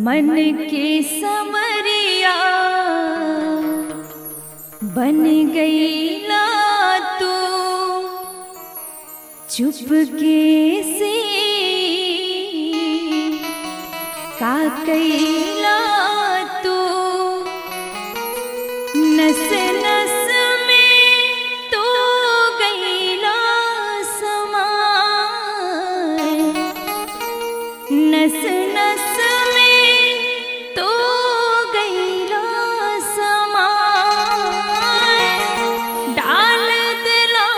मन के समरिया बन गईला तू चुपके से का कैला तू नस नस में तू गईला समाए नस नस में तू गईला समाए डाल दिला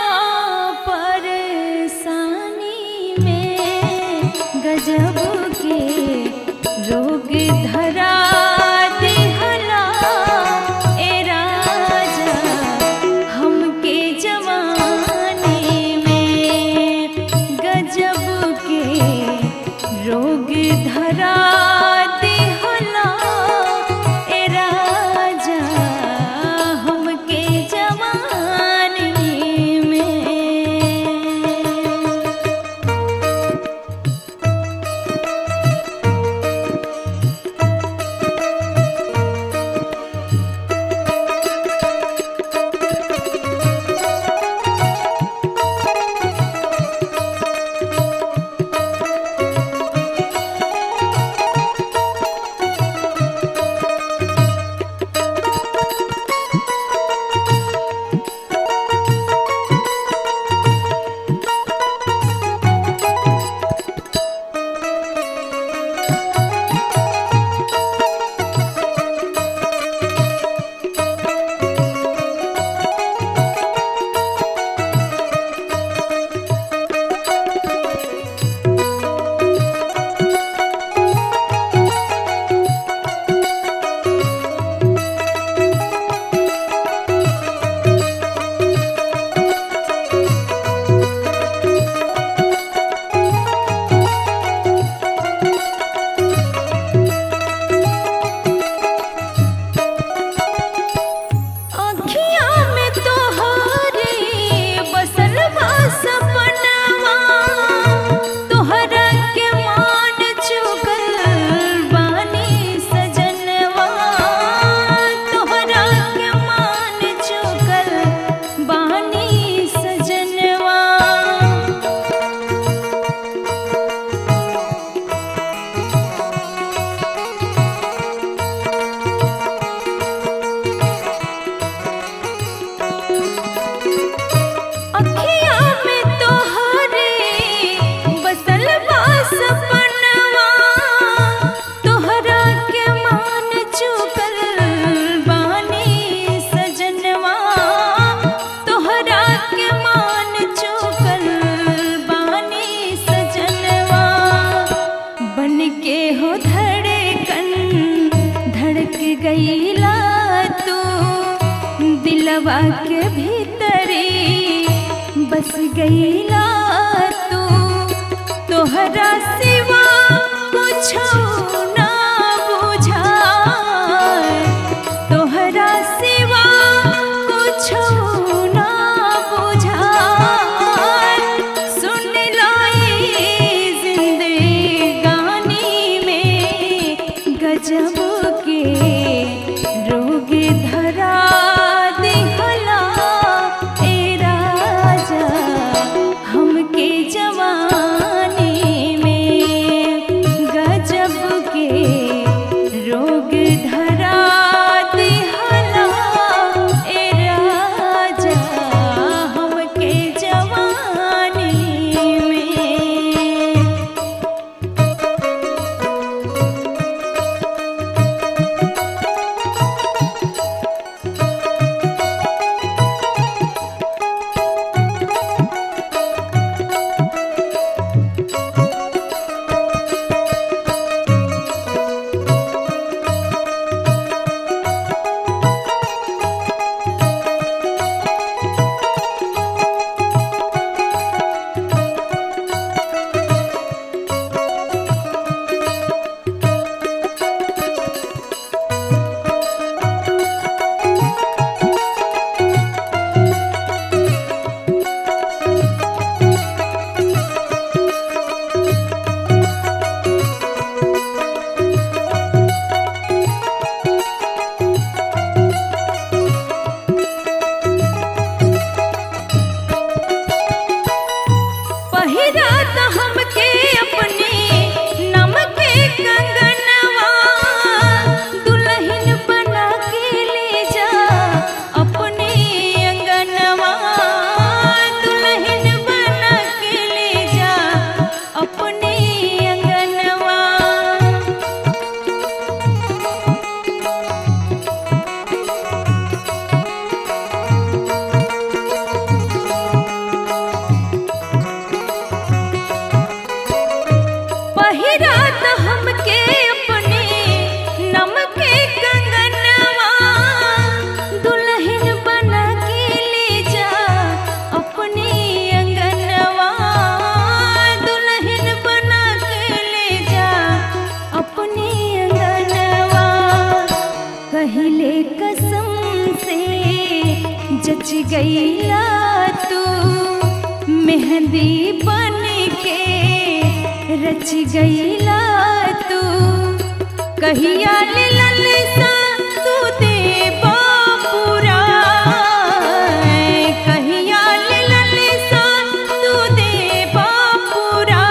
परेशानी में गजब के रोग धरा दिहला ए राजा हमके जवानी में गजब के रोग धरा दिहला ए राजा हमके जवानी में अखियाँ में तोहरे बसल बा सपनवा तोहरा के मान चुकल बानी सजनवा तोहरा के मान चुकल बानी सजनवा अखियाँ में तोहरे बसल बा सपनवा तोहरा के मान चुकल बानी सजनवा तोहरा के मान चुकल बानी सजनवा बन के हो धड़कन धड़क गईला तू दिलवा के भीतरी बस गईला तू तोहरा सिवा कुछो ना बुझाए तोहरा सिवा कुछो ना बुझाए सुन लाई जिंदगानी में गजब के रोग धरा दिहला ए राजा हमके जवानी में रच गईला तू मेहंदी बन के रच गईला तू कहिया ले ललसा तू दे बापुरा कहिया ले ललसा तू दे बापुरा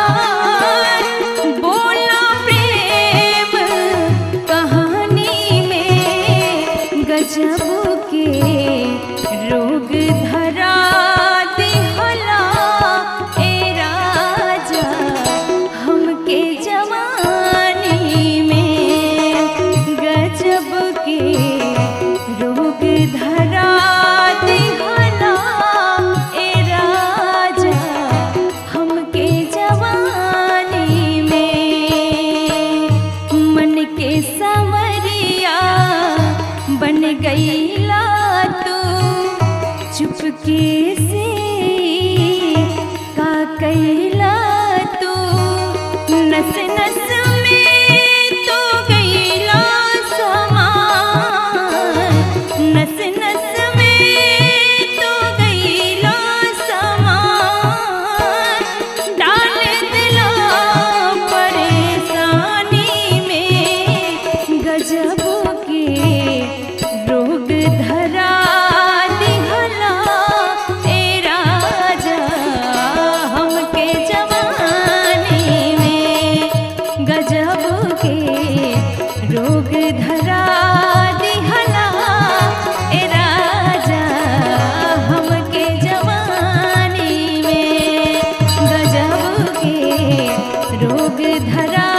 बोला प्रेम कहानी में गजब के रोग धरा दिहला ए राजा हमके जवानी में गजब के रोग धरा दिहला ए राजा हमके जवानी में मन के संवरिया बन गईला तू चुपके से का कैला तू नस नस में तो गईला समा नस नस में तो गईला समा डाल दिला परेशानी में गजब के रोग धरा दिहला ए राजा हमके जवानी में गजब के रोग धरा दिहला ए राजा हमके जवानी में गजब के रोग धरा